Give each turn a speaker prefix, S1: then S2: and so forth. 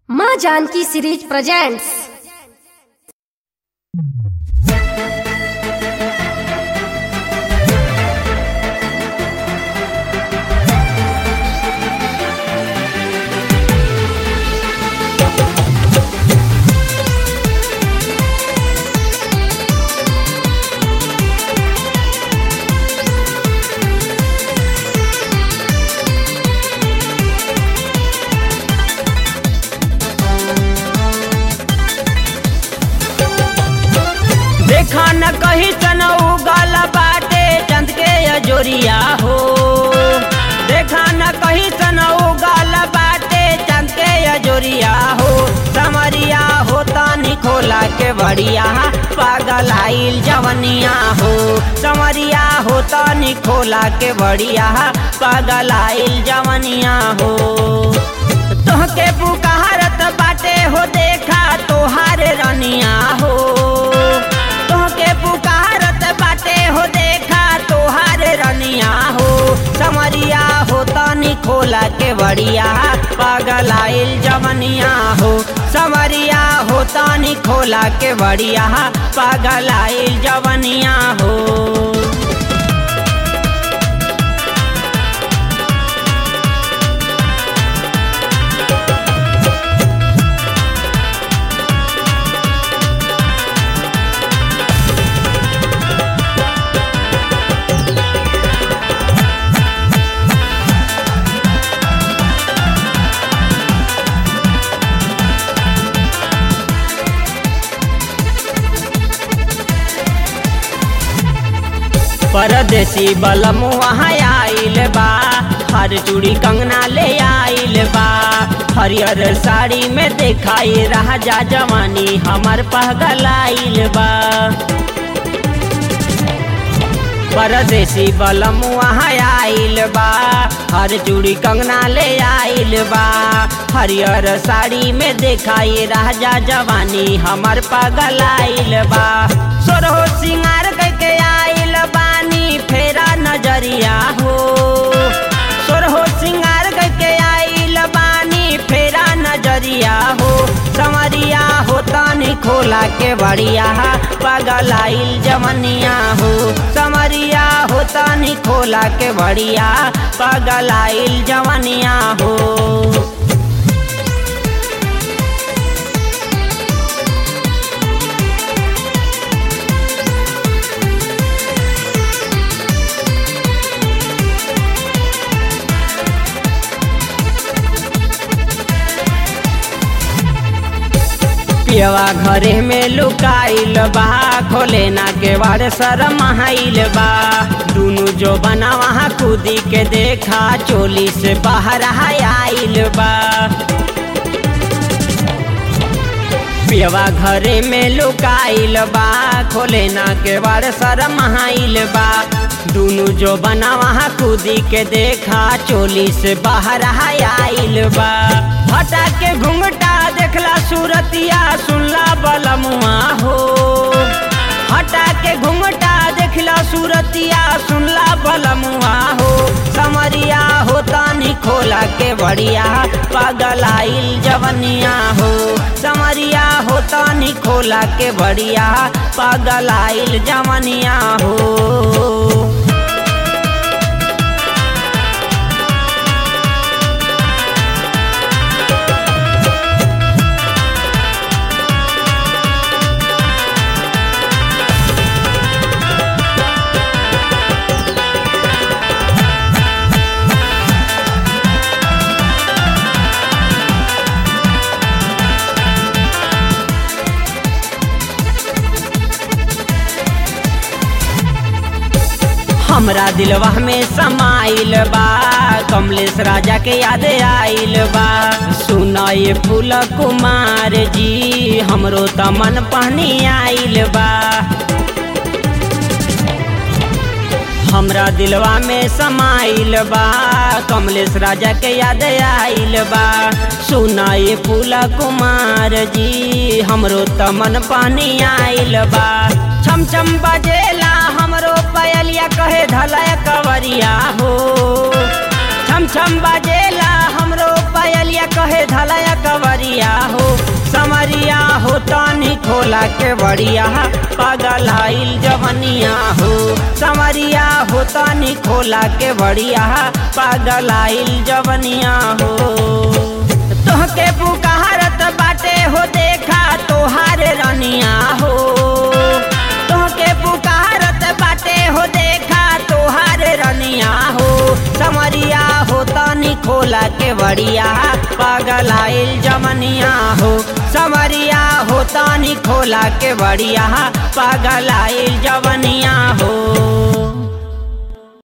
S1: माँ Janaki series presents
S2: देखा न कही चनऊ गल बाटे चंद के अजोरिया हो देखा न कही चनऊ गल बाटे चंद के अजोरिया हो समरिया होता निखोला के बढ़िया पागल आइल जवनिया हो समरिया होता निखोला के बढ़िया पागल आइल जवनिया हो तोहके पुकारत बाटे हो देखा तोहार रनिया हो तोहके पुकारत बाटे हो देखा तोहार रनिया हो समरिया हो तनी खोला के बढ़िया पागल आइल जवनिया हो समरिया हो तनी खोला के बढ़िया पागल आइल जवनिया हो परदेसी बलम वहाँ आइल बा हर चूड़ी कंगना ले आइल बा हरियर साड़ी में देखाई राजा जवानी हमर पहगल आइल बा परदेसी बलम वहाँ आइल बा हर चूड़ी कंगना ले आइल बा हरियर साड़ी में देखाई राजा जवानी हमर पगल आइल बा सोरहो सिंगार करके आइल बानी फेरा नजरिया हो सोरहो सिंगार करके आइल बानी फेरा नजरिया हो समरिया हो तानी खोला के बढ़िया पागल आइल जवनिया हो समरिया हो तानी खोला के बढ़िया पागल आइल जवनिया हो पियवा घरे में लुकाइल बा खोले ना के बार शरम आइल बा दुनु जो बना वहाँ कूदी के देखा चोली से बाहर आइल बा पियवा घरे में लुकाइल बा खोले ना के बार शरम आइल बा दुनु जो बना वहाँ कूदी के देखा चोली से बाहर आइल बा हटा के घुंघटा देखला सूरतिया सुनला बलमुआ हो हटा के घुंघटा देखला सूरतिया सुनला बलमुआ हो समरिया हो तानी खोला के बढ़िया पागल आइल जवनिया हो समरिया हो तानी खोला के बढ़िया पागल आइल जवनिया हो हमरा दिलवा में समाइल बा कमलेश राजा के याद आइल बा सुनाए फूल कुमार जी हमरो त मन पानी आइल बा हमरा दिलवा में समाइल बा कमलेश राजा के याद आइल बा सुनाए फूल कुमार जी हमरो त मन पानी आइल बा छम छम बजेला हमरो पयलिया कहे धलय कवरिया हो छम छम बजेला हमरो पयलिया कहे धलया कवरिया खोला के बड़िया पागल आइल जवनिया हो समरिया हो तानी खोला के बड़िया पागल आइल जवनिया हो तोहके पुकारत बाटे हो देखा तोहार रनिया हो तोहके पुकारत बाटे हो देखा तोहार रनिया हो समरिया हो तानी खोला के बड़िया पागल आइल जमनिया हो समरिया हो तानी खोला के बड़िया पागल आइल जवनिया हो